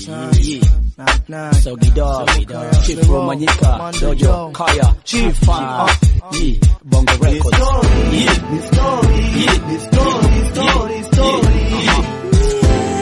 Yeah. Sogi Dog, Chief Romanyika, Dojo, Kaya, Chief Fan, yeah, Bongo Records. Yeah, yeah, yeah, yeah.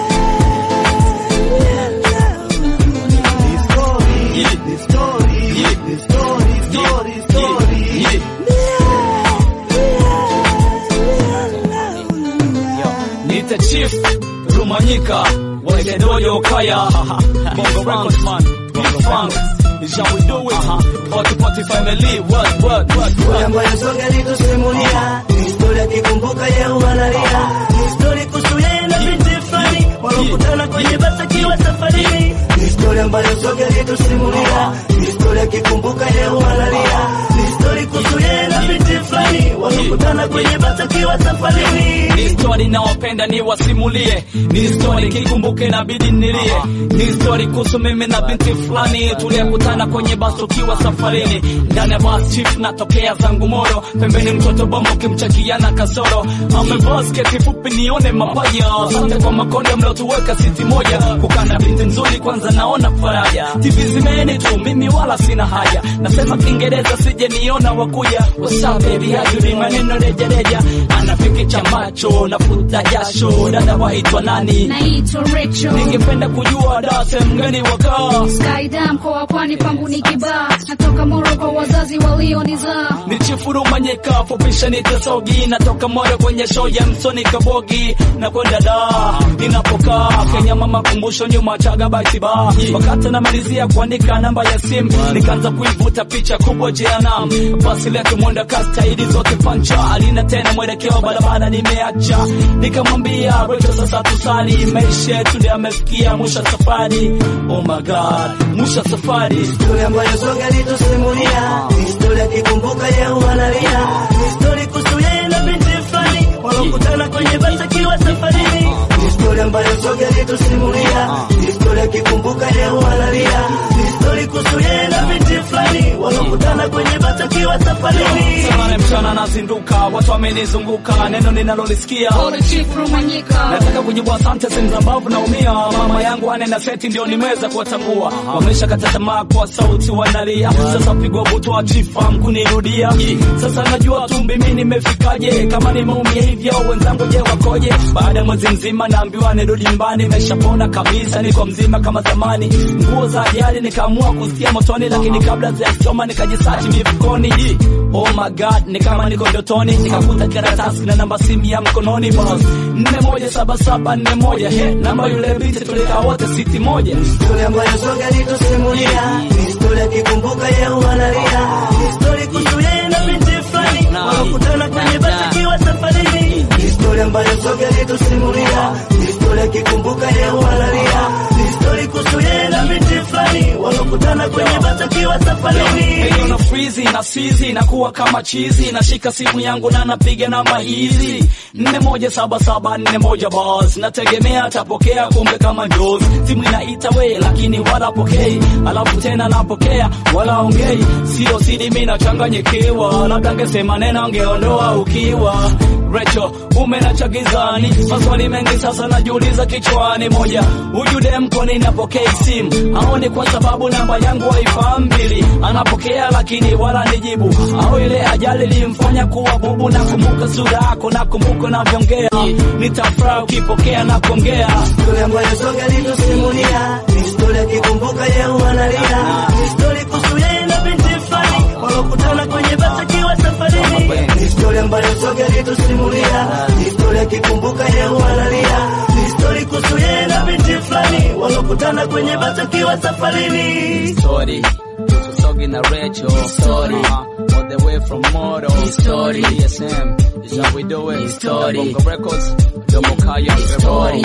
Nita Chief Rumanyika Wale Dojo Kaya Bongo Records man Big Funk Is how we do it Party Party Family What what what what ambayo soga litusimulia ni historia kikumbuka ya uwalalia ni historia kuhusu yeye na binti fulani walokutana kwenye basi akiwa safarini ni historia ambayo soga litusimulia ni historia kikumbuka ya uwalalia ni historia kuhusu yeye na binti fulani walokutana kwenye basi akiwa safarini Ni story nawapenda ni wasimulie, ni story kikumbuke na bidi nilie, ni story kuhusu mimi na binti fulani tuliyekutana kwenye basi tukiwa safarini, ndani ya bus chief natokea zangu Moro, pembeni mtoto bombo kimchakiana kasoro, amevaa sketi fupi nione mapaja, asante kwa makonde mliotuweka siti moja, kukana binti nzuri kwanza naona faraja, TV zimeni tu mimi wala sina haja, nasema Kiingereza sije niona wakuja, what's up baby how you doing maneno rejareja, anafikicha macho nafuta jasho, dada waitwa nani? Naitwa Rachel Ningependa kujua da sehemu gani wakaa Skyda mkoa wa pwani pangu ni kibaa natoka Moro kwa wazazi walionizaa ni chifuru manyeka fupisha nitasogi natoka moyo kwenye show ya msoni kabogi na kwenda da ninapokaa Kenya mama kumbusho nyuma chaga baitiba wakati namalizia kuandika namba ya simu nikaanza kuivuta picha kubwa jeanam basi letu mwenda kastaidi zote pancha alina tena mwelekeo barabara nimeacha nikamwambia Rachel sasa tusali maisha yetu ndio yamefikia mwisho wa safari oh my god mwisho wa safari historia ambayo soga litusimulia ni historia kikumbuka ya uwalalia ni historia kuhusu yeye na binti fulani walokutana kwenye basi akiwa safarini ni historia ambayo soga litusimulia ni historia kikumbuka ya uwalalia ni historia kuhusu yeye na binti fulani walokutana kwenye basi akiwa safarini Samana mchana nazinduka, watu wamenizunguka, neno ninalolisikia Pole Chief Rumanyika nataka kujibu asante sehemu za mbavu naumia. Mama yangu ane na seti ndio nimeweza kuwatambua, wamesha kata tamaa kwa sauti wanalia. Sasa pigwa butwa chifam kunirudia, sasa najua tu mimi nimefikaje, kama nimeumia hivyo wenzangu je wakoje? Baada ya mwezi mzima naambiwa nirudi nyumbani, nimeshapona kabisa, niko mzima kama zamani. Nguo za ajali nikaamua kusikia motoni, lakini kabla sijasoma nikajisachi mifukoni. Oh my god, ni kama niko ndotoni, nikakuta karatasi na namba simu ya mkononi boss, nne moja saba saba nne moja he, namba yule binti tulikaa wote siti moja. historia ambayo soga litusimulia ni historia kikumbuka ya uwalalia ni historia kuhusu yeye na binti fulani walokutana kwenye basi akiwa safarini ni historia ambayo soga litusimulia ni historia kikumbuka ya uwalalia ni historia kuhusu yeye na binti fulani walokutana kwenye basi akiwa safarini Hiyo na frizi na sizi nakuwa kama chizi, nashika simu yangu na napiga namba hizi nne moja saba saba nne moja boss, nategemea atapokea, kumbe kama njozi. Simu inaita we, lakini wala pokei, alafu tena napokea wala ongei, sio sidi, mimi nachanganyikiwa, labda angesema neno angeondoa ukiwa Rachel, umenacha gizani, maswali mengi sasa najiuliza kichwani. Moja, huyu dem kwa nini apokei simu? Au ni kwa sababu namba yangu haifahamu? Mbili, anapokea lakini wala nijibu, au ile ajali ilimfanya kuwa bubu? Nakumbuka sura yako, nakumbuka unavyoongea, nitafurahi ukipokea na kuongea historia ambayo soga litusimulia ni historia kikumbuka ya uwalalia ni historia kuhusu yeye na binti fulani walokutana kwenye basi akiwa safarini ni historia ambayo soga litusimulia ni historia kikumbuka ya uwalalia ni historia kuhusu yeye na binti fulani walokutana kwenye basi akiwa safarini story Sogi na Rachel story uh, all the way from Moro story DSM is how we do it story Bongo Records Domo Kaya story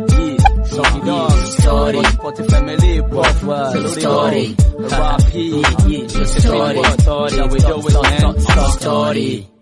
Sogi Dog story Party Family Both story Rap Story Story How we do it man Story